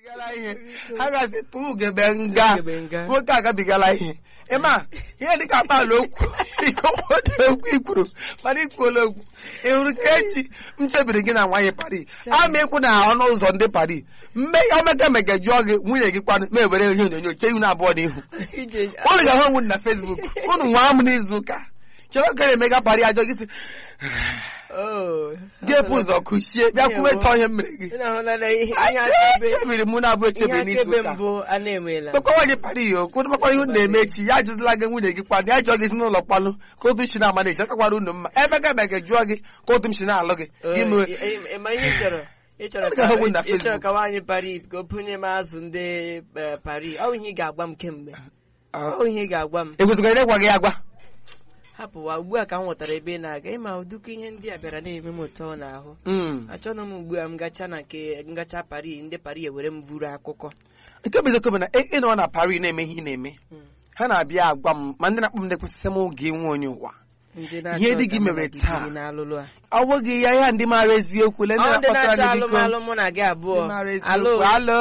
Bigala ihe ha gasị tụ ugebe nga Ugebe nga. nwoke agabigala ihe ịma ihe dịka akpala okwu ikowodo okwu ikwuru mana ikwuola okwu ị hụrụ ka echi m chebiri gị na nwaanyị pari ama ịkwụ na ọnụ ụzọ ndị pari mme omeka mega jụọ gị nwunye gị kwanụ ma ewere ihe onyonyo chee ihu na abụọ n'ihu Ije unu ga-ahụ onwe unu na fesbuk unu nwa m n'izu ụka chere ka emega pari ajọ gị sị oh. ga-epu ụzọ kụchie bịa kwuwe chọọ ihe m mere gị Ị na-ahụla na ihe ihe akaebe chebiri mụ na abụ ihe echebiri n'izu akaebe ụka mbụ a na-emela kpekọwa gị para iyo kwụrụ makwa ihe unu na-eme echi ya ajụzila gị nwunye gị kwanụ ya jụọ gị si n'ụlọ kwanụ ka otu chi na-ama na-eji akakwara unu mma ebe ga ebe ga-ejụọ gị ka otu m si na-alụ gị gị mee Ị- ị- ị- ma ihe ị chọrọ ị chọrọ Ọ ga-ahụ na ka ị chọrọ Facebook. ka nwaanyị Paris ka o bunye m azụ ndị eh, Paris ọ bụ ihe ị ga-agwa m kemgbe ọ bụ ihe ị ga-agwa m ekwesịkwara ịgwa gị agwa hapụwa ugbu a ka m ghọtara ebe ị na-aga ịma ụdịka ihe ndị a bịara na-eme m ụtọ n'ahụ Mm. achọghị m ugbu a m gacha na nke ngacha Paris ndị Paris ewere m vuru akụkọ nke bụ eziokwu bụ na ị nọ na Paris na-eme ihe ị na-eme ha na-abịa agwa m ma ndị na-akpọ m na-ekwesịsị m oge nwe onye ụwa ndị Ihe dị gị ka mụ na mere gị taa. biri n'alụlụ a ọ bụghị ya ya ndị maara eziokwu le ndị ọ ndị na-akpọtara na-achọ gị biko alụmalụ mụ na gị abụọ ndị maara alo eziokwu alo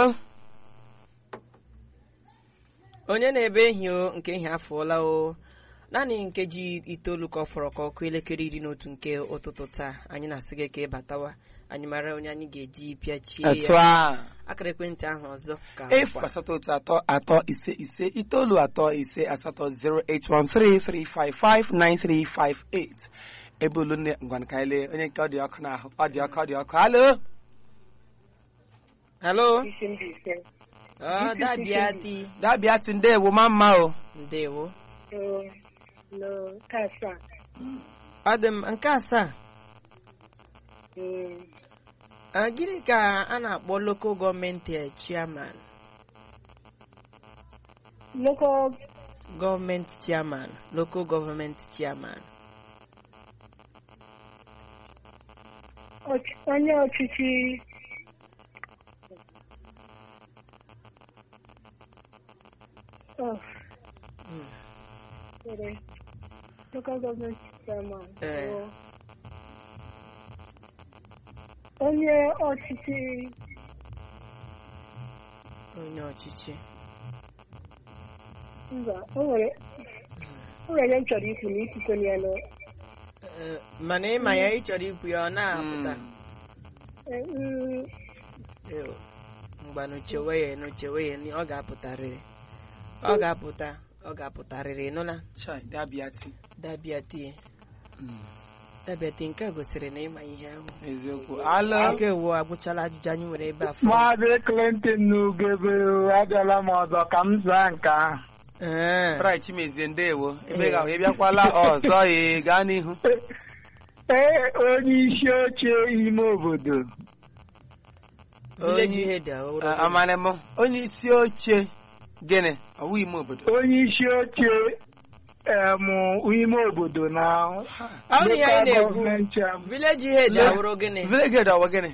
onye na-ebe ehi o nke ehi afọọla o naanị nkeji itoolu ka ọ fọrọ ka ọkụ elekere iri na otu nke ụtụtụ taa anyị na-asị gị ka ị batawa anyị mara onye anyị ga-eji pịachie etu ya a akara ekwentị ahụ ọzọ ka efu bụkwa. asatọ otu atọ atọ ise ise itoolu atọ ise asatọ 08133559358 ebe olu nne ngwan ka anyị lee onye nke ọ dị ọkụ n'ahụ ọ dị ọkụ ọ dị ọkụ alo halo isi ndị ise ọ dabịa di dabịa ti ndewo ma mma o ndewo oo no nke asaa ọ dị m nke asaa Mm, Ah, gịnị ka a na-akpọ local gọọmenti eh, chairman local gọọmenti chairman local gọọmenti chairman ọch- onye ọchịchị Oh, Mm. sorry. local government chairman Eh. oo. onye ọchịchị onye ọchịchị mba o nwere o nwere m chọrọ ikwu na ikwukwe ya nọ Eh, mana ịma ya ị chọrọ ikwu ya ọ na-apụta Eh, mm, Ew, mgbanụ chewe ya nụ chewe ya nụ, ọ ga-apụtarịrị ọ ga-apụta ọ ga-apụtarịrị nụla Chai, dabịa ti dabịa tie dabịa tie nke a gosiri na ịma ihe ahụ eziokwu alo aka ewu agwụchala ajụjụ anyị nwere ebe a Maazị Clinton n'ugebe abịala m ọzọ ka m zaa nke ahụ. Eh, Bright Chimezie ndewo ebe ga ị bịakwala ọzọ ee gaa n'ihu Ee, onye isi oche ime obodo. village head ahụ Ah, amara m onye isi oche gịnị ọwụ ime obodo Onye isi oche em, ime obodo na Ọ bụ ihe anyị na-ekwu gọọmenti chairman. village head ahụrụ gịnị vileged ọwụ gịnị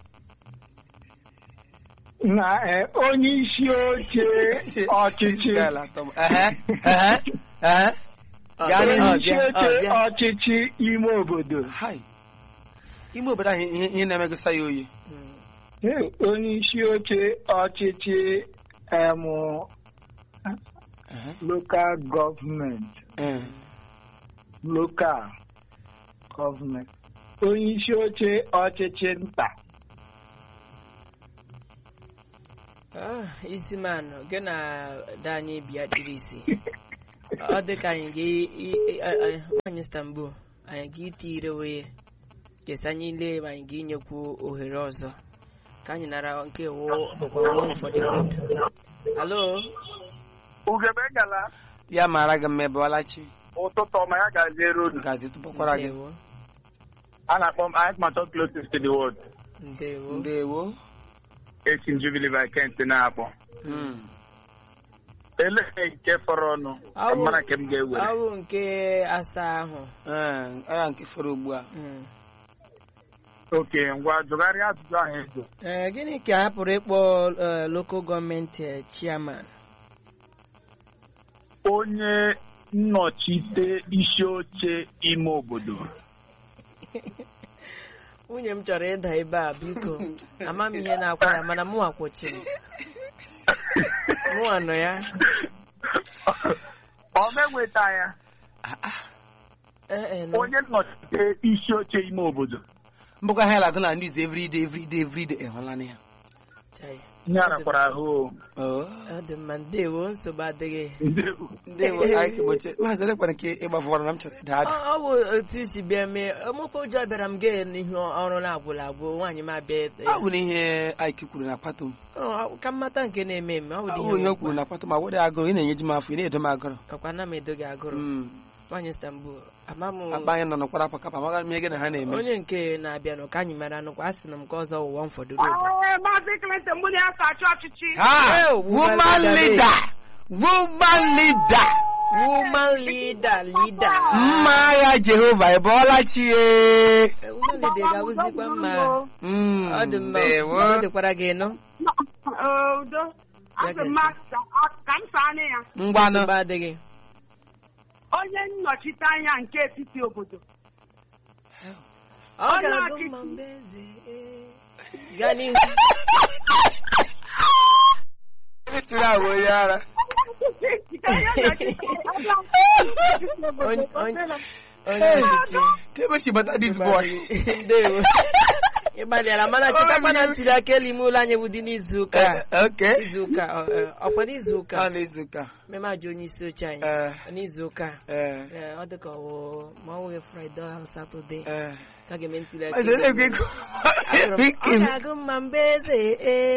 na eh, onye isi oche ọchịchị Gaala atọ m. Ehe, ehe, ehe. Gaa onye n'ihu. isi Ọ bịa, ọ oche bịa. ọchịchị ime obodo Hai. ime obodo ahụ ihe ihe na-emegosa ya oyi Mm. Ee, onye isi oche ọchịchị em, Ehe, local gọọmenti eh. local gọọmenti onye isi oche ọchịchị nta Ah, isi manụ gị na da anyị bịa dịrị isi ọ dị ka anyị ga nwanyị Istanbul anyị ga-iti ire wee kesa anyị lee ma anyị ga-enyekwu ohere ọzọ ka anyị nara nke wụ ọgwụgwọ ụfọdụ alo ugebe gala ya mara gị mma ebe ọlachi ụtụtụ ọma ya gaziere unu gazi tụpụkwara gị ndewo a na-akpọ m Atmato closest to the world ndewo ndewo esi m Jubilee by Kent na-akpọ Mm. elee nke fọrọ ọnụ Awụ- mara nke m ga-ewere awụ nke asaa ahụ Eh, ọ nke fọrọ ugbu a Mm. oke ngwa jụgharịa ajụjụ ahụ ezo Eh, gịnị ka a pụrụ ịkpọ eh, local gọọmenti eh, chairman onye nnọchite isi oche ime obodo nwunye m chọrọ ịda ebe a biko ama m ihe na-akwa ya mana mụ akwụchiri mụ nọ ya ọ menweta ya ee nọ. onye nnọchite isi oche ime obodo mbụkwa ha na-agụ na news everyday everyday everyday ịhụla na ya Chai. ihe arakwara ahụ Oh. ọ dị mma ndewo nsogbu adịghị ndewo ndewo anyị kegbochie maazị elekwara nke ịgbafọrọ na m chọrọ ịda ada ọ ọ bụ otu isi bịa mee ọmụkwa ụjọ bịara m gee n'ihu ọrụ na-agwụla agwụ nwaanyị m abịa ọ bụ na ihe Ike kwuru na akpato m Ọ, ka mmata nke na-eme eme ọ ọ bụ bụ ihe ihe o kwuru na akpato m agwụdị agụrụ ị na-enyeji m afọ ị na-edo m agụrụ ọkwa na m edo gị agụrụ Mm. nwaanyị Istanbul ama m akpa anyị nọ n'ụkwara akpa kapa amaghị m ihe gị na ha na-eme onye nke na-abịanụ ka anyị mere anụkwa a sị na m nke ọzọ ụwa m fọdụrụ obodo Maazị Clinton mụ na ya ka achị ọchịchị. ha Eh, woman woman leader woman leader woman leader leader mma agha jehova ị bọọla chi ye Eh, woman leader ga-awụzikwa mma Mm, ọ dị mma ndewo. ọ dịkwara gị nọ Ee, Udo. Asị m ma- ka ka m saa anya ya. ngwanụ nsogbu adịghị Onye nnọchite anya nke etiti obodo. ọ Ọ ga-agụ na-achị- mma mgbe eze eh. gaa n'ihu tiri agwa onye ara Onye nnọchite Onye- onye- obodo. onye ọchịchị ka ebe si bata this boy ndewo ị gbalịara mana chetakwa na ntuli aka elu ime ụlọ anyị bụ dị n'izu ụka a. Eh, okay izu ụka ọ- ọ- ọkwa n'izu ụka ọ na-ezu ụka mmemme ajụ onye isi oche anyị Eh, n'izu ụka a. eh, Ee, ọ dịka ọ wụ ma ọ nweghị fraịde ahụ satọde eh. ka a ga-eme ntuli aka Maazị, na-ekwe elu. ego. Asịrị m, Ike ọ m. ga-agụ mma mgbe eze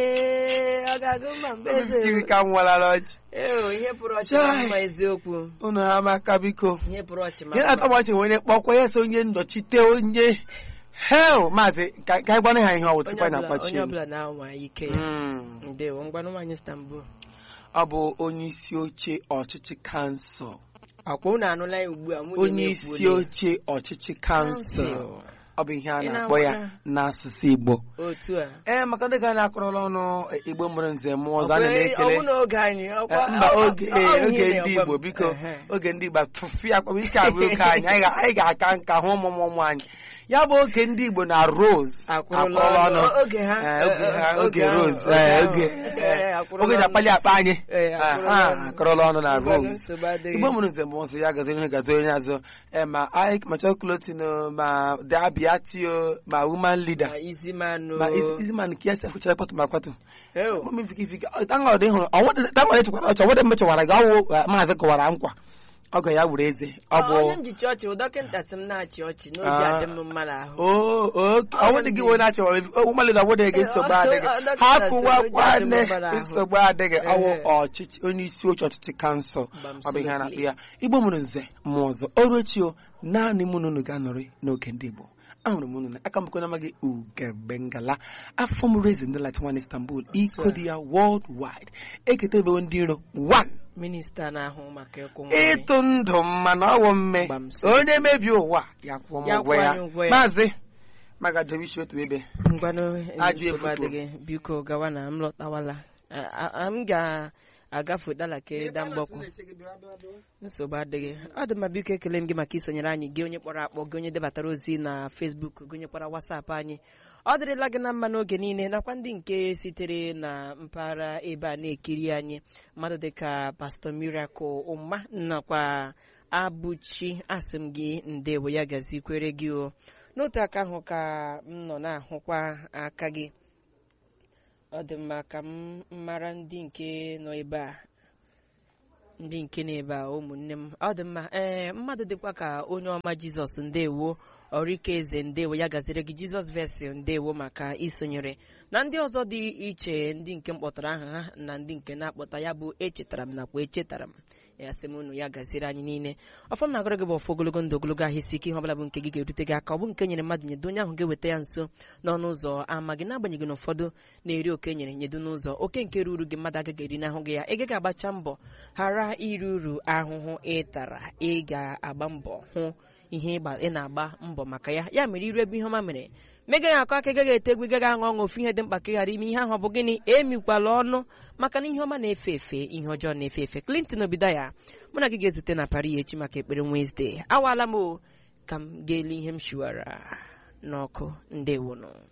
ee ọ ga-agụ mma mgbe Ike eze ka m walara ọchị ee ihe pụrụ ọchị ma Chai. mma eziokwu unu ha maka biko ihe pụrụ ọchị ma ihe na-atọ m ọchị nwere kpọkwa ya so onye nnọchite onye hel maazị ka ka anyị gwana ha ihe ọ bụ tupu anyị onye na-akpachi ọbụla- onye ọbụla na-anwa ike ya Mm. ndewo ngwanụ nwaanyị Istanbul ọ bụ onye isi oche ọchịchị kansụl akwa unu anụla ya ugbu a nwunye m onye isi ekwuola ya. oche ọchịchị kansụl Kansụl. ọ bụ ihe a Ị na-akpọ ya na-agwara? n'asụsụ Igbo otu a ee maka ndị ga na-akọrọla ọnụ e, Igbo mụrụ nze mụọ ọzọ a Ọkwa- na-ekele ọ bụ n'oge anyị ọkwa- Eh, mba ọ- oge ọ- ọ- oge ihe ndị na-agwa m. Igbo biko Ehe. oge ndị Igbo tụfịa akpọm ike abụrụ oke anyị anyị ga- anyị ga-aka nka hụ ụmụ ụmụ ụmụ anyị ya bụ oge ndị Igbo na Rose Akwụrụla akwụrụla ọnụ. ọnụ Oge ha. Eh, oge ha Eh, oge oge ahụ, Rose oge eh, ahụ. oge Eh, eh, akwụrụla oge ji ọnụ. akpali akpa anyị Eh, Ah, akwụrụla ah, ọnụ. akọrọla ọnụ na Ngwanụ, Rose nsogbu adịghị. Igbo mụrụ nze mbụ ya gaziri onye gazi onye azụ eh, ma Ike ma chọkụletin ma dabiatio ma woman leader Ma isi manụ ma isi isi man nke ya si akwụchara kwatụ ma kwatụ Ew. mami fiki fiki tanga ọdị hụrụ tanga ọdị chekwara ọchọ ọwụdị mechawara gị ọwụ maazị kọwara nkwa ọgọ ya wuru eze ọ onye bụ m ji chị ọchị bụ dọkịta sị m na-achị ọchị na o ji Ah. adị m mma n'ahụ ọwụdị gị wee na-achọwara ụmalị na ọwụdị gị nsogbu adịghị ọ- dọkịta sị hapụwa o ji adị m kwane mma n'ahụ. nsogbu adịghị ọwụ Ehe. ọchịchị onye isi oche ọchịchị kansụl Gbam ọ bụ ihe a na-akpụ solidly. ya igbo mụrụ nze mmụọ ọzọ ọrụ echi o naanị mụ na unu ga-anọrị n'oge ndị igbo ahụrụ m unu na aka mbụkọ n'amaghị ugegbe ngala afọ mụrụ eze ndị Latin Istanbul iko dị ya world wide eketa ebewo ndị iro one minista na-ahụ maka ịkwụ nwanyị ịtụ ndụ mmanụ ọwụ mme Gbam so. onye mebie ụwa ya kwụọ m Ya ụgwọ kwụọ ya anyị ụgwọ ya. maazị magadobishi otu ebe ngwanụ Ajọ nsogbu efufu. adịghị biko gawa na m lọtawala A- a- a- m ga-agafe dalake da mgbọkwụ nsogbu adịghị ọ dị mma biko ekele m gị maka isonyere anyị gị onye kpọrọ akpọ gị onye debatara ozi na Facebook gụnyekwara wasapụ anyị ọ dịrịla gị na mma n'oge niile nakwa ndị nke sitere na mpaghara ebe a na-ekiri anyị mmadụ dịka pastọ Miracle ụma nakwa abụchi asị m gị ndewo ya gazikwere gị o n'otu aka ahụ ka m nọ na-ahụkwa aka gị ọ dị mma ka m mara ndị nke nọ ebe a ndị nke nọ ebe a ụmụnne m ọ dị mma ee mmadụ dịkwa ka onye ọma jizọs ndewo ọrịka eze ndewo ya gaziri gị jizọs vesi ndewo maka isonyere na ndị ọzọ dị iche ndị nke m kpọtara aha ha na ndị nke na-akpọta ya bụ echetara m nakwa echetara m ya sị m unu ya gaziri anyị niile ọfọ m na-agọrọ gị bụ ọfọ ogologo ndụ ogologo ahụ isi ike ihe ọbụla bụ nke gị ga-erute gị aka ọ bụ nke nyere mmadụ nyedo onye ahụ ga-eweta ya nso n'ọnụ ụzọ ama gị n'agbanyeghị na ụfọdụ na-eri oke nyere nyedo n'ụzọ oke nke ruru gị mmadụ agaghị eri n'ahụ gị ya ị gaghị agbacha mbọ ghara iri uru ahụhụ ị tara ị ga-agba mbọ hụ ihe ịgba- ị na-agba mbọ maka ya ya mere iru ebe ihe ọma mere megaghị akọ aka ị gaghị ete egwu ị gaghị aṅụ ọṅụ ofu ihe dị mkpa ka ị ghara ime ihe ahụ ọ bụ gịnị emikwala ọnụ maka na ihe ọma na-efe efe ihe ọjọọ na-efe efe Clinton Obidaya mụ na gị ga-ezute na Paris echi maka ekpere Wednesday awaala m o ka m ga-ele ihe m shiwara n'ọkụ ndewonụ